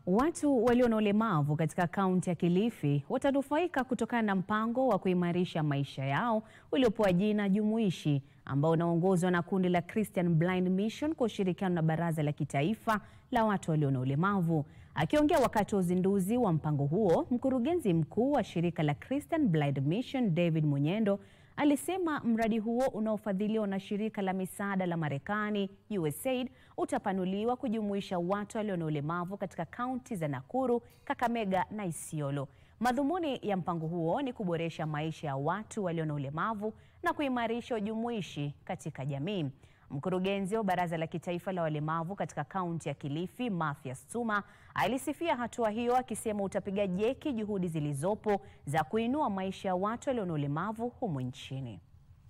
Watu walio na ulemavu katika kaunti ya Kilifi watanufaika kutokana na mpango wa kuimarisha maisha yao uliopewa jina jumuishi ambao unaongozwa na kundi la Christian Blind Mission kwa ushirikiano na Baraza la Kitaifa la Watu walio na Ulemavu. Akiongea wakati wa uzinduzi wa mpango huo, mkurugenzi mkuu wa shirika la Christian Blind Mission David Munyendo alisema mradi huo unaofadhiliwa na shirika la misaada la Marekani USAID utapanuliwa kujumuisha watu walio na ulemavu katika kaunti za Nakuru, Kakamega na Isiolo. Madhumuni ya mpango huo ni kuboresha maisha ya watu walio na ulemavu na kuimarisha ujumuishi katika jamii. Mkurugenzi wa Baraza la Kitaifa la Walemavu katika kaunti ya Kilifi, Mathias Tuma, alisifia hatua hiyo akisema utapiga jeki juhudi zilizopo za kuinua maisha ya watu walio na ulemavu humu nchini.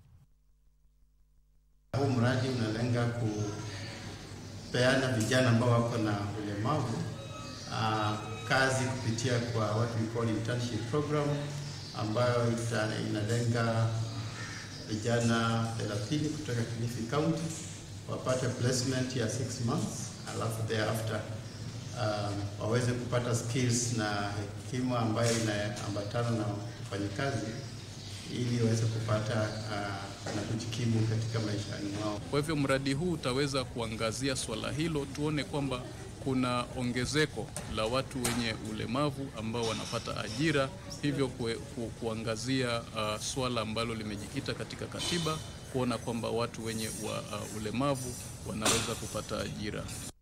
Huu mradi unalenga kupeana vijana ambao wako na ulemavu uh, kazi kupitia kwa what we call internship program ambayo ita, inalenga vijana 30 kutoka Kilifi County wapate placement ya 6 months, alafu thereafter um, waweze kupata skills na hekima ambayo inaambatana na ufanyikazi ili waweze kupata uh, na kujikimu katika maisha mwao. Kwa hivyo mradi huu utaweza kuangazia swala hilo, tuone kwamba kuna ongezeko la watu wenye ulemavu ambao wanapata ajira, hivyo kue, ku, kuangazia uh, swala ambalo limejikita katika katiba, kuona kwamba watu wenye wa, uh, ulemavu wanaweza kupata ajira.